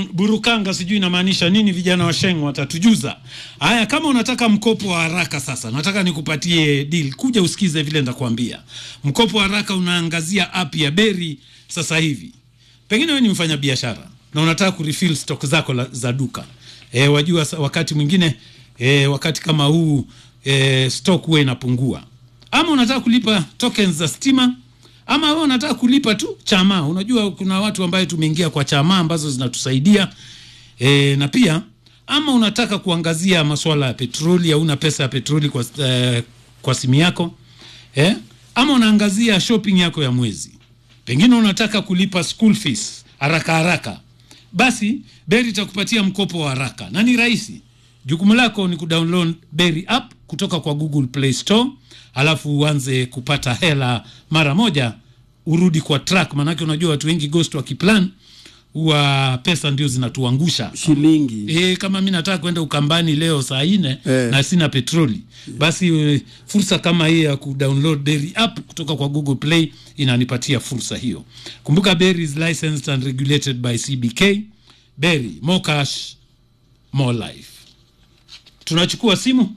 burukanga sijui inamaanisha nini vijana wa sheng watatujuza haya kama unataka mkopo wa haraka sasa nataka nikupatie deal kuja usikize vile nitakwambia mkopo wa haraka unaangazia app ya beri sasa hivi pengine wewe ni mfanya biashara na unataka kurefill stock zako la, za duka e, wajua sa- wakati mwingine e, wakati kama huu e, stock huwa inapungua ama unataka kulipa tokens za stima ama wewe unataka kulipa tu chama unajua kuna watu ambaye tumeingia kwa chama ambazo zinatusaidia e, na pia ama unataka kuangazia masuala ya petroli hauna pesa ya petroli kwa, eh, kwa simu yako eh? ama unaangazia shopping yako ya mwezi pengine unataka kulipa school fees haraka haraka basi beri itakupatia mkopo wa haraka na ni rahisi jukumu lako ni kudownload berry app kutoka kwa google play store alafu uanze kupata hela mara moja urudi kwa track maanake unajua watu wengi ghost wakiplan huwa pesa ndio zinatuangusha shilingi e, kama mi nataka kwenda ukambani leo saa nne Eh. na sina petroli basi e, fursa kama hii ya kudownload berry app kutoka kwa google play inanipatia fursa hiyo kumbuka berry is licensed and regulated by cbk berry more cash more life tunachukua simu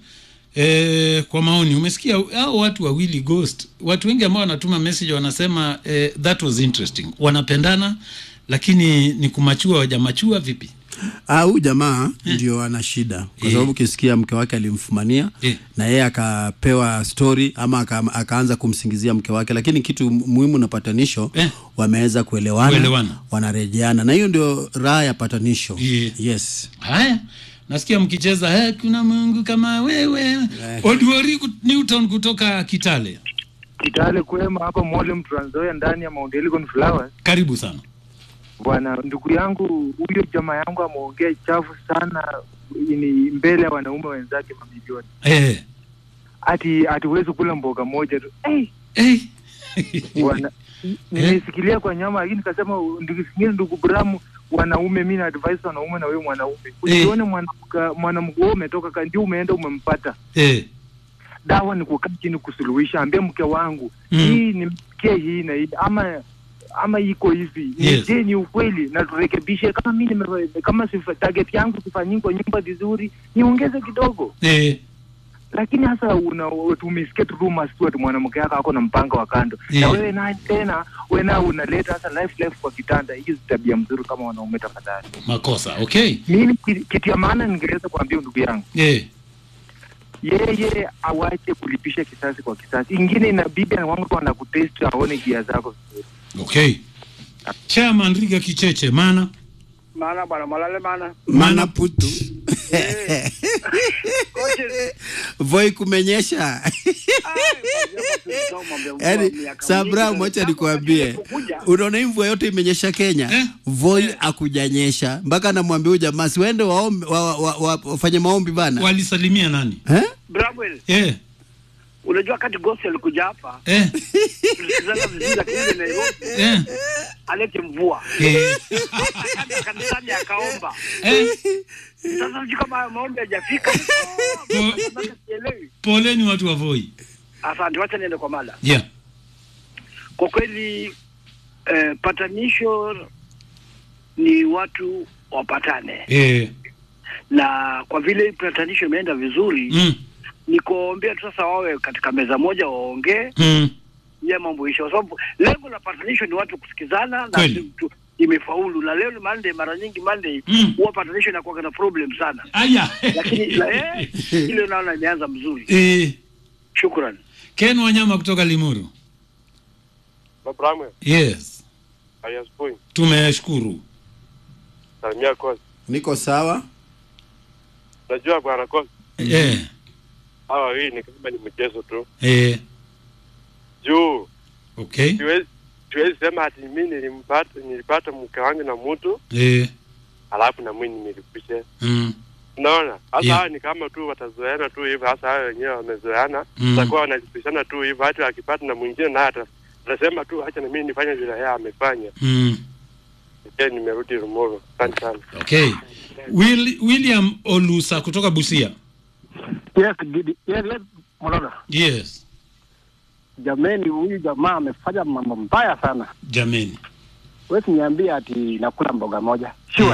e, kwa maoni umesikia hao watu wawili ghost watu wengi ambao wanatuma message wanasema e, that was interesting wanapendana lakini ni kumachua wajamachua vipi Ah, huyu jamaa ndio ana shida kwa Eh. sababu ukisikia mke wake alimfumania Eh. na yeye akapewa story ama aka, akaanza kumsingizia mke wake, lakini kitu muhimu na patanisho Eh. wameweza kuelewana, Kuelewana. wanarejeana, na hiyo ndio raha ya patanisho. Yeah. Yes. haya nasikia mkicheza "Eh, kuna mungu kama wewe oduori kut- newton kutoka kitale Kitale kwema hapa Mwalimu Trans Nzoia ndani ya Mount Elgon Flowers. karibu sana Bwana ndugu yangu huyo jamaa yangu ameongea chafu sana ni mbele ya wanaume wenzake mamilioni. eh, Ati hatuwezi kula mboga moja tu. Hey, eh. bwana nimesikilia kwa nyama lakini nikasema ndugu singine ndugu Bramu wanaume mimi na advice wanaume na wewe mwanaume. Usione mwanamke mwanamke wewe umetoka ka ndio umeenda umempata. eh. Dawa ni kukaa chini kusuluhisha, ambia mke wangu Mm. hii nimsikie hii na hii ama ama iko hivi Yes. je ni ukweli na turekebishe kama mi nime- kama sifa, target yangu sifanyi kwa nyumba vizuri niongeze kidogo Eh. lakini hasa una tumesikia tu rumors tu ati mwanamke yako ako na mpango wa kando na Yeah. wewe naye tena wewe na unaleta hasa life life kwa kitanda hizi tabia mzuri kama wanaume tafadhali makosa okay mimi ki- kitu ya maana ningeweza kuambia ndugu yangu eh. yeye awache kulipisha kisasi kwa kisasi ingine inabidi wangu wanakutest aone gia zako vizuri okay chairman riga kicheche maana maana bwana malale maana Mana putu Coaches, voi kumenyesha yani Sabra, mwacha nikuambie, unaona hii mvua yote imenyesha Kenya Eh? voi akujanyesha mpaka namwambia huyu jamaa siwaende waombe wa, wa, wa, wafanye maombi bana walisalimia nani eh? Bramwell, eh. unajua wakati Gosi alikuja hapa Eh. tulisikizana vizuri, lakini ile Nairobi Eh. alete mvua Eh. akaenda kanisani akaomba. Eh. Sasa sijui kama hayo maombi hajafika, Sasa sielewi. poleni watu wa voi Asante, wacha niende kwa mada. yeah. Kwa kweli eh, patanisho ni watu wapatane, eh. na kwa vile patanisho imeenda vizuri mm. ni kuwaombea tu sasa wawe katika meza moja waongee Mm. ya mambo isha, kwa sababu lengo la patanisho ni watu kusikizana na Kweli. si tu- imefaulu. Na leo ni Monday, mara nyingi Monday Mm. huwa patanisho inakuwa na problem sana, aya lakini la, eh, ile naona imeanza mzuri. eh. Shukran. ken wanyama kutoka limuru Babramwe, yes hayasipoi tumeshukuru salimia kozi. niko sawa Unajua bwana kozi, eh. hawa wawili ni kama ni mchezo tu, Eh. juu okay siwezi siwezi sema ati mimi nilimpata nilipata mke wangu na mtu eh. alafu na mimi nilipishe. mm. Unaona, hasa Yeah. hawa ni kama tu watazoeana tu hivyo, hasa hao wenyewe wamezoeana, Mm. takuwa wanalipishana tu hivyo, hata akipata na mwingine naye ata- atasema tu acha na mimi nifanye vile yeye amefanya. Mm. Je, nimerudi Rumoro. Asante sana. okay Will, william olusa kutoka busia Yes, Gidi. Yes, yes, Mololo. yes Jameni, huyu jamaa amefanya mambo mbaya sana. jameni Wewe niambie ati nakula mboga moja. Surely. Eh,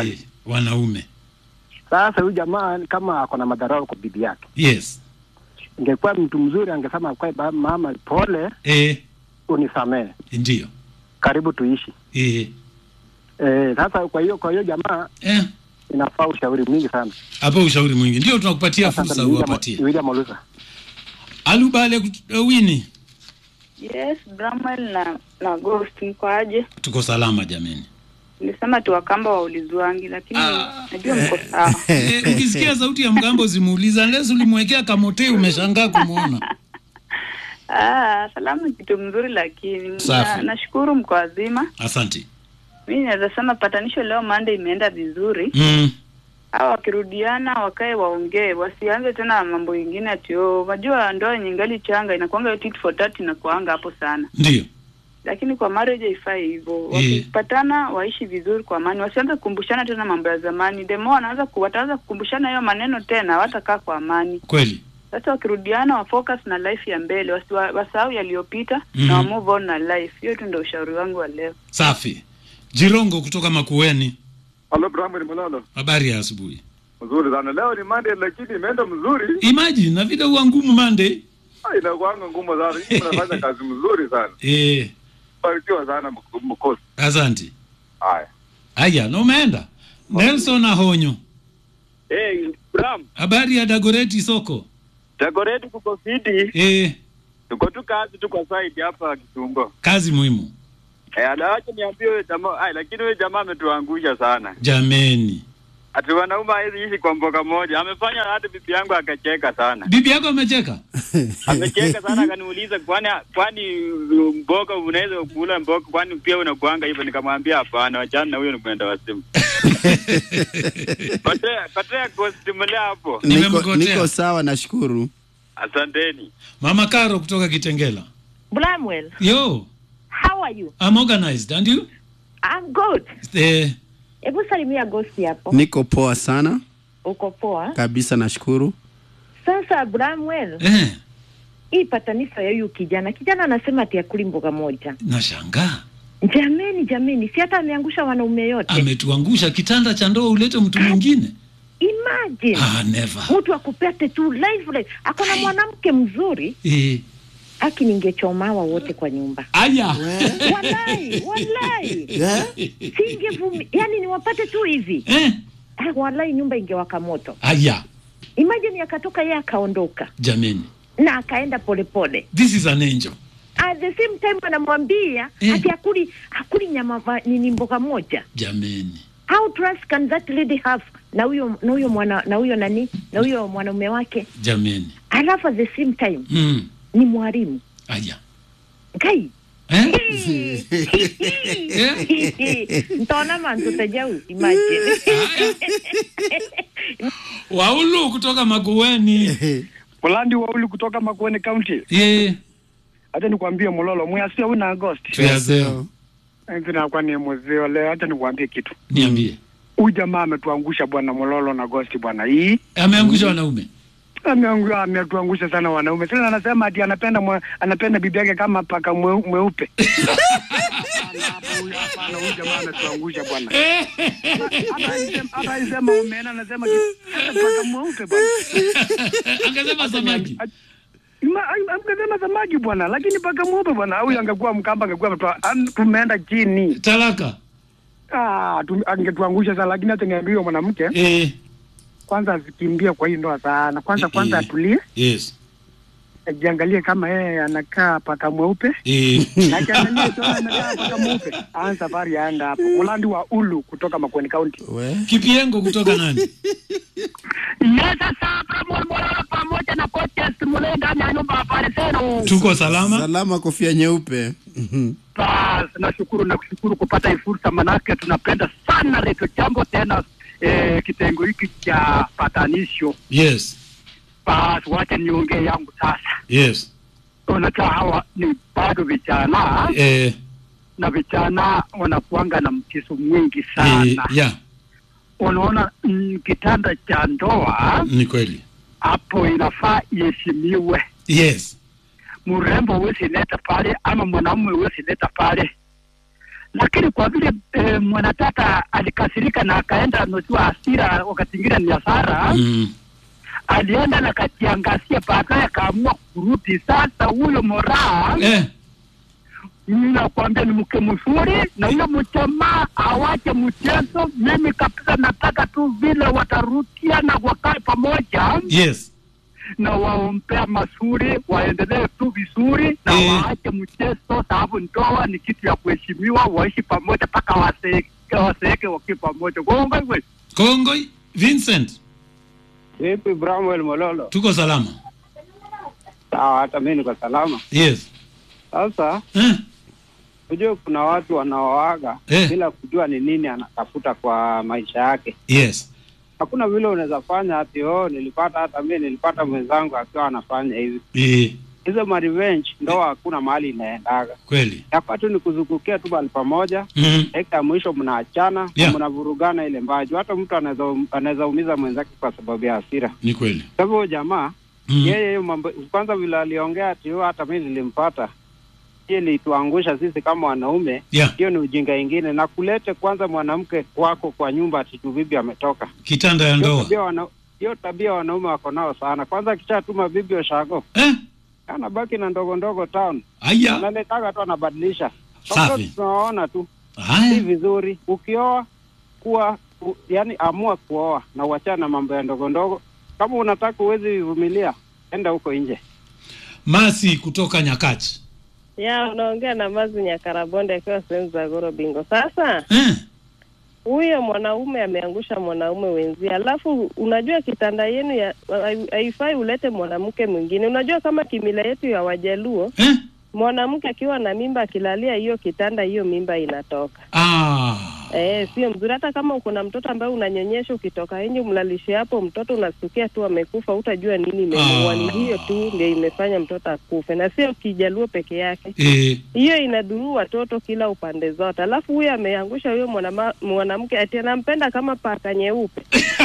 wanaume Sasa huyu jamaa kama ako na madharau kwa bibi yake, yes ingekuwa mtu mzuri angesema kwa ba- mama, pole, eh, unisamehe, ndio karibu tuishi. eh, Eh, sasa kwa hiyo kwa hiyo jamaa eh. inafaa ushauri mwingi sana. hapo ushauri mwingi ndio tunakupatia Sasa fursa William- uwapatie William Olusa. alubale kut- uh, wini Yes, Bramwell na na Ghost mko aje? tuko salama jameni Nilisema tu wakamba waulizwangi lakini Ah. najua mko sawa. Eh, ukisikia sauti ya mgambo zimuuliza unless ulimwekea kamotei umeshangaa kumwona Ah, salamu ni kitu mzuri lakini Safi. na, nashukuru mko wazima. asante Mimi naweza sema patanisho leo Monday imeenda vizuri. mm. Hawa wakirudiana wakae waongee, wasianze tena mambo mengine ati oh, unajua ndoa yenye ingali changa inakuanga tit for tat inakuanga hapo sana. ndio Lakini kwa marriage haifai hivyo. Eh. Wakipatana waishi vizuri kwa amani, wasianze kukumbushana tena mambo ya zamani. Demo wanaanza ku, wataanza kukumbushana hayo maneno tena, hawatakaa kwa amani. kweli Sasa wakirudiana wa focus na life ya mbele, wasiwa- wasahau yaliyopita Mhm. na wa move on na life. Hiyo tu ndio ushauri wangu wa leo. safi jirongo kutoka makueni Halo Bramwell Mololo. habari ya asubuhi Mzuri sana. Leo ni Monday lakini imeenda mzuri. imagine na vile huwa ngumu mande Ah, Inakuanga ngumu sana. Hii mnafanya kazi mzuri sana. eh, Barikiwa sana mk- mkosi. asante Haya. haya na umeenda nelson ahonyo Hey, Bram, habari ya dagoreti soko Dagoretti kuko fiti. eh, Tuko tu kazi tu kwa site hapa Kitungo. kazi muhimu Eh, alawacha niambie huyo jamaa, ai lakini huyo jamaa ametuangusha sana. jameni Ati wanaume hawezi ishi kwa mboga moja. Amefanya hata bibi yangu akacheka sana. bibi yako amecheka Amecheka sana akaniuliza kwani kwani uh, mboga unaweza kula mboga kwani pia unakuanga hivyo nikamwambia hapana, wachana na huyo ni kwenda wasimu. Kotea, kotea kustimulia hapo. niko, Nimemgotea. niko sawa nashukuru Asanteni. mama karo kutoka kitengela Bramwell, yo how are you? I'm organized and you I'm good. eh, Hebu salimia Ghost hapo. niko poa sana Uko poa? kabisa nashukuru Sasa Bramwell, eh, hii patanisho ya huyu kijana, kijana anasema ati akuli mboga moja. nashangaa Jameni, jameni, si hata ameangusha wanaume yote. ametuangusha kitanda cha ndoa ulete mtu mwingine Imagine ah, never mtu akupete tu live live, ako na mwanamke mzuri, eh, aki ningechomawa wote kwa nyumba. aya Walai, walai, Eh? singevumi, yani niwapate tu hivi eh, Ah, walai, nyumba ingewaka moto. aya Imagine akatoka yeye akaondoka jameni na akaenda polepole this is an angel at the same time anamwambia Eh. ati akuli akuli nyama va- nini mboga moja jameni how trust can that lady have na huyo na huyo mwana na huyo nani na huyo mwanaume wake jameni alafu at the same time mm. ni mwalimu aya kai eh? ntaona mantu tajau imagine waulu kutoka makueni Polandi wauli kutoka Makueni County. ye Hata nikwambie Mololo, mwasio una Agost. tuyazeo Hivi nakuwa ni mzee leo, hata nikwambie kitu. niambie Huyu jamaa ametuangusha bwana Mololo na Agosti bwana. Hii ameangusha wanaume ameangu- ametuangusha sana wanaume. Sasa anasema ati anapenda mwa, anapenda bibi yake kama paka mweu- mweupe. Hapana, hapo huyu- Hapana, huyu jamaa ametuangusha bwana. Hata aisema- hata aisema umeenda, anasema ki- hata paka mweupe bwana. angesema samaki Ma- am- Amkasema samaki bwana, lakini paka mweupe bwana. Huyu angekuwa Mkamba, angekuwa ametoa- am- tumeenda chini. talaka Ah, tu- angetuangusha sana, lakini hata niambie huyo mwanamke eh, kwanza asikimbie kwa hii ndoa sana. Kwanza Eh, kwanza eh. atulie, yes ajiangalie kama yeye anakaa paka mweupe eh. na akiangalia kama anakaa paka mweupe, aanze safari aenda hapo. Mulandi wa Ulu kutoka Makueni County. we kipiengo kutoka nani Yes, sasa Bramwell Mololo pamoja na coaches mule ndani ya nyumba pale zenu. tuko salama salama kofia nyeupe Mhm. Bas, nashukuru na kushukuru kupata hii fursa, manake tunapenda sana Redio Jambo tena eh, kitengo hiki cha patanisho. yes Bas, wacha niongee yangu sasa. yes Unajua hawa ni bado vijana eh, na vijana wanakuanga na mchezo mwingi eh, sana. ya Unaona mm, kitanda cha ndoa ni kweli hapo inafaa iheshimiwe. yes Mrembo huwezi leta pale ama mwanamume huwezi leta pale, lakini kwa vile eh, mwanatata alikasirika na akaenda ametiwa hasira, wakati ingine ni hasara Mm. alienda na kajiangasia, baadaye akaamua kurudi. Sasa huyo moraa Eh. mimi nakwambia ni mke mzuri, na huyo mjamaa awache mchezo. Mimi kabisa nataka tu vile watarudia na wakae pamoja Yes. na waombea mazuri, waendelee tu vizuri na Eh. waache mchezo, sababu ndoa ni kitu ya kuheshimiwa, waishi pamoja mpaka waseeke waseeke wakiwa pamoja. Kongoi Kongoi Vincent, Vipi Bramwell Mololo? tuko salama. Sawa, hata mimi niko salama. Yes. Sasa Eh. unajua kuna watu wanaoaga Eh. bila kujua ni nini anatafuta kwa maisha yake. Yes. Hakuna vile unaweza fanya ati oh, nilipata hata mimi nilipata mwenzangu akiwa anafanya hivi. Eh. Hizo ma revenge ndoa hakuna mahali inaendaga. Kweli. Yafaa tu ni kuzungukia tu mahali pamoja. Mhm. Dakika ya mwisho mnaachana Yeah. na mnavurugana ile mbaju. Hata mtu anaweza anaweza umiza mwenzake kwa sababu ya hasira. Ni kweli. Kwa hivyo huyo jamaa Mm. yeye hiyo mambo kwanza vile aliongea ati "Oh, hata mimi nilimpata hiyo ilituangusha sisi kama wanaume Yeah. hiyo ni ujinga ingine na kulete kwanza mwanamke wako kwa nyumba ati tu bibi ametoka Kitanda ya Hiyo ndoa. tabia wana- hiyo tabia wanaume wako nao sana kwanza akishatuma bibi oshago eh? anabaki na ndogo ndogo town Aya. analetaga tu anabadilisha Safi. Watoto tunawaona tu Haya. si vizuri ukioa kuwa u, yani amua kuoa na uachana na mambo ya ndogo ndogo kama unataka uwezi vumilia enda huko nje Masi kutoka Nyakach. ya unaongea na Mazi Nyakarabonde akiwa sehemu za Goro Bingo. Sasa Eh. huyo mwanaume ameangusha mwanaume wenzie, alafu unajua kitanda yenu ya hai- haifai ulete mwanamke mwingine. Unajua kama kimila yetu ya Wajaluo eh? mwanamke akiwa na mimba akilalia hiyo kitanda, hiyo mimba inatoka. Ah. Eh, sio mzuri. Hata kama uko na mtoto ambaye unanyonyesha, ukitoka nje umlalishe hapo mtoto, unasikia tu amekufa, utajua nini imemuua. Ni hiyo tu ndio imefanya mtoto akufe, na sio kijaluo peke yake Eh. hiyo inadhuru watoto kila upande zote. Alafu huyo ameangusha huyo mwanama- mwanamke ati anampenda kama paka nyeupe.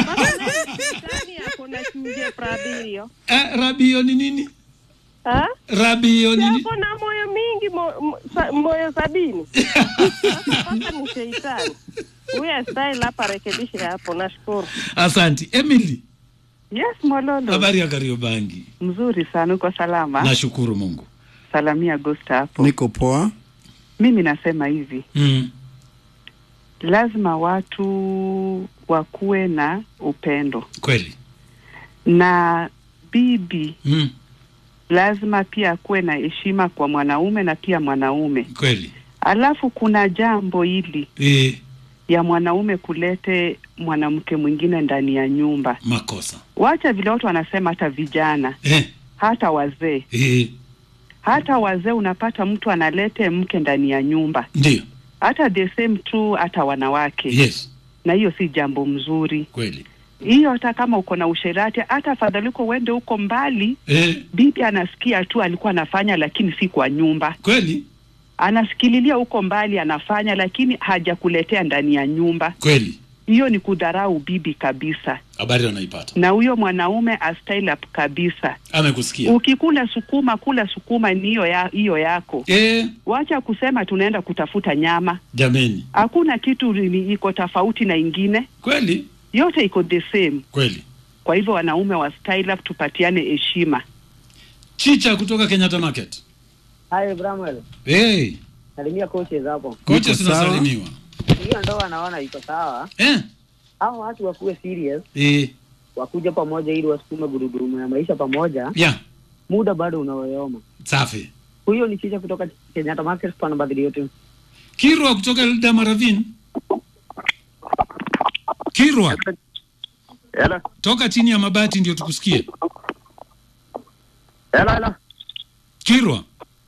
Nani ako na chuje prabio? Eh, rabio ni nini? Ha? Rabio ni nini? Ako na moyo mingi mo, mo, sa, moyo sabini. Sasa paka ni sheitani. Huyo style hapa rekebishe hapo, nashukuru. Asanti. Emily, Yes, Mololo. habari ya Kariobangi? Mzuri sana, uko salama? Nashukuru Mungu. Salamia Agosta hapo. Niko poa. Mimi nasema hivi, Mm. lazima watu wakuwe na upendo Kweli. na bibi Mm. lazima pia akuwe na heshima kwa mwanaume na pia mwanaume. Kweli. Alafu kuna jambo hili Eh, ya mwanaume kulete mwanamke mwingine ndani ya nyumba. makosa. Wacha vile watu wanasema, hata vijana Eh. hata wazee Eh. hata wazee unapata mtu analete mke ndani ya nyumba Ndio. hata the same tu hata wanawake Yes. na hiyo si jambo mzuri Kweli. hiyo hata kama uko na usherati hata afadhali uko uende huko mbali Eh. bibi anasikia tu alikuwa anafanya lakini si kwa nyumba Kweli. anasikililia huko mbali anafanya lakini hajakuletea ndani ya nyumba Kweli. hiyo ni kudharau bibi kabisa Habari wanaipata. na huyo mwanaume astyle up kabisa Amekusikia. ukikula sukuma kula sukuma ni hiyo ya, hiyo yako Eh. wacha kusema tunaenda kutafuta nyama Jameni. hakuna kitu ni- iko tofauti na ingine Kweli. yote iko the same Kweli. kwa hivyo wanaume wa style up tupatiane heshima Chicha kutoka Kenyatta Market. Hi Bramwell. Hey. Salimia coaches hapo. Kocha zinasalimiwa. Hiyo ndoa naona iko sawa. Eh. Hao watu wakuwe serious, Eh. wakuja pamoja ili wasukume gurudumu ya maisha pamoja. Yeah. Muda bado unaoyoma. Safi. Huyo ni chicha kutoka Kenyatta Market pana badili yote. Kirwa kutoka Elda Maravin. Kirwa. Hello. Toka chini ya mabati ndio tukusikie. Hello, hello. Kirwa.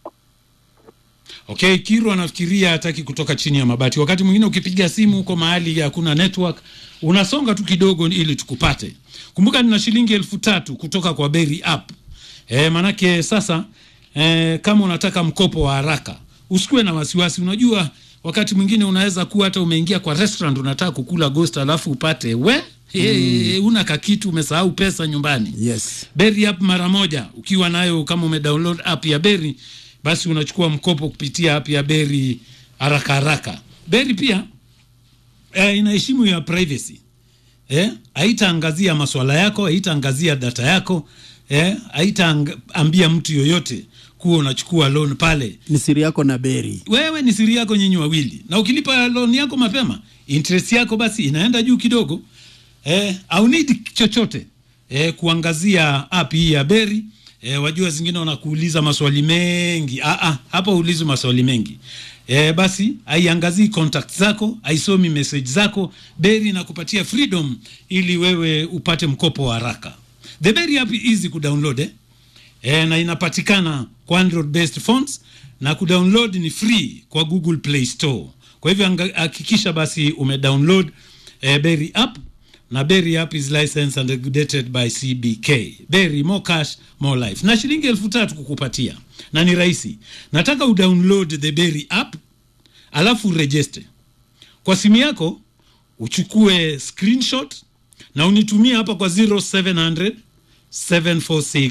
Okay, Kirwa anafikiria hataki kutoka chini ya mabati. Wakati mwingine ukipiga simu huko mahali hakuna network, unasonga tu kidogo ili tukupate. Kumbuka nina shilingi elfu tatu kutoka kwa Berry app. E, manake sasa e, kama unataka mkopo wa haraka usikuwe na wasiwasi. Unajua wakati mwingine unaweza kuwa hata umeingia kwa restaurant unataka kukula ghost alafu upate we Hey, una kakitu umesahau pesa nyumbani. Yes. Berry app mara moja ukiwa nayo, kama umedownload app ya Berry basi unachukua mkopo kupitia app ya Berry haraka haraka. beri pia eh, inaheshimu ya privacy eh, haitaangazia maswala yako haitaangazia data yako eh, haitaambia mtu yoyote kuwa unachukua loan pale ni siri yako na beri wewe ni siri yako nyinyi wawili na ukilipa loan yako mapema interest yako basi inaenda juu kidogo eh, au need chochote eh, kuangazia app hii ya beri eh, wajua zingine wanakuuliza maswali mengi ah, ah, hapa ulizi maswali mengi eh, basi haiangazii contact zako haisomi message zako beri inakupatia freedom ili wewe upate mkopo wa haraka the beri app easy kudownload eh? e, na inapatikana kwa Android based phones na kudownload ni free kwa Google Play Store. Kwa hivyo anga- hakikisha basi umedownload e, Berry app na Berry app is licensed and regulated by CBK. Berry more cash more life. Na shilingi elfu tatu kukupatia na ni rahisi. Nataka udownload the Berry app alafu register kwa simu yako, uchukue screenshot na unitumie hapa kwa 0700 746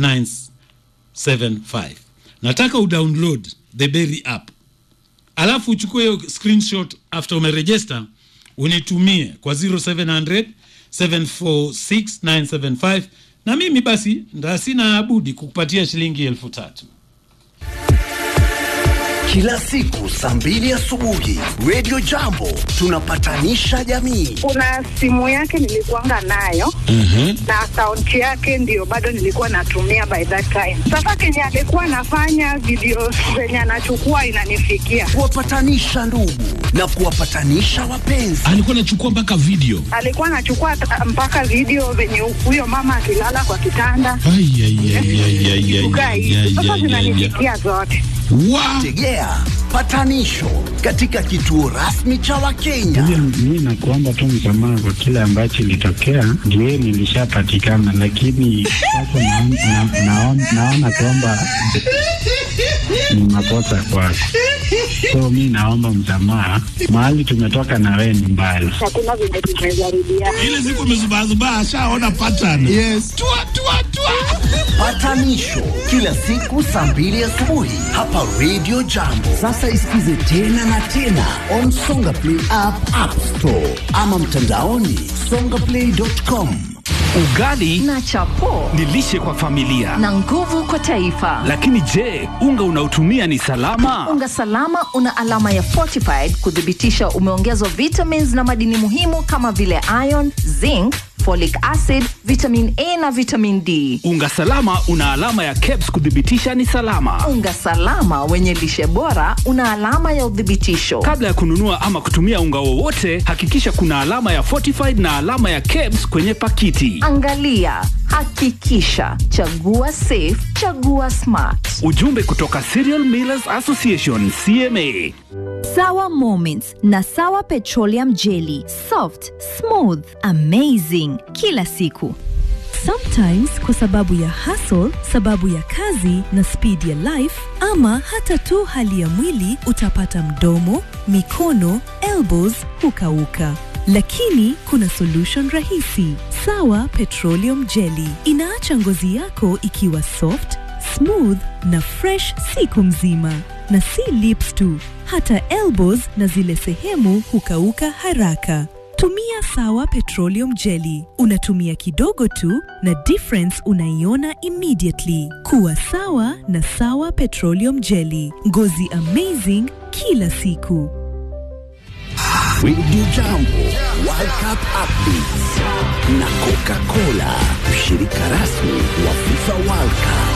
975 nataka udownload the berry app alafu uchukue hiyo screenshot after umeregister unitumie kwa 0700 746 975 na mimi basi nda sina budi kukupatia shilingi elfu tatu Kila siku saa mbili asubuhi Radio Jambo tunapatanisha jamii. kuna simu yake nilikuanga nayo na akaunti yake ndio bado nilikuwa natumia by that time. Sasa kenye alikuwa anafanya video zenye anachukua inanifikia, Kuwapatanisha ndugu na kuwapatanisha wapenzi. alikuwa anachukua mpaka video alikuwa anachukua ta- mpaka video venye huyo mama akilala kwa kitanda Ai, ai, ai, ai, ai, ai, kukaa ai, hivi. ai, Sasa ai, ai, ai. zinanifikia zote. Tegea patanisho katika kituo rasmi cha Wakenya. Mi nakuomba tu msamaha kwa kile ambacho ilitokea, ndio nilishapatikana, lakini sasa naon- na- naon- naona kwamba ni makosa kwako, so mi naomba msamaha. Mahali tumetoka na wewe ni mbali. Hakuna venye tumezarudia. ile siku amezubazubaa ashaona pattern yes. tua, tua, tua. Patanisho kila siku saa mbili asubuhi hapa Radio Jambo. Sasa isikize tena na tena on Songa Play app, App Store ama mtandaoni songaplay.com. Ugali na chapo ni lishe kwa familia, na nguvu kwa taifa. lakini je, unga unaotumia ni salama? Unga salama una alama ya fortified kuthibitisha umeongezwa vitamins na madini muhimu kama vile iron, zinc, folic acid, vitamin A na vitamin D. Unga salama una alama ya KEBS kuthibitisha ni salama. Unga salama wenye lishe bora una alama ya uthibitisho. Kabla ya kununua ama kutumia unga wowote, hakikisha kuna alama ya fortified na alama ya KEBS kwenye pakiti. Angalia, hakikisha, chagua safe, chagua smart. Ujumbe kutoka Cereal Millers Association CMA. Sawa Moments na Sawa Petroleum Jelly. Soft, smooth, amazing kila siku. Sometimes kwa sababu ya hustle, sababu ya kazi na speed ya life ama hata tu hali ya mwili utapata mdomo, mikono, elbows hukauka. Lakini kuna solution rahisi. Sawa Petroleum Jelly inaacha ngozi yako ikiwa soft, smooth na fresh siku mzima. Na si lips tu, hata elbows na zile sehemu hukauka haraka. Tumia Sawa Petroleum Jelly. Unatumia kidogo tu na difference unaiona immediately. Kuwa sawa na Sawa Petroleum Jelly. Ngozi amazing kila siku. Radio Jambo World Cup Updates na Coca-Cola, mshirika rasmi wa FIFA World Cup.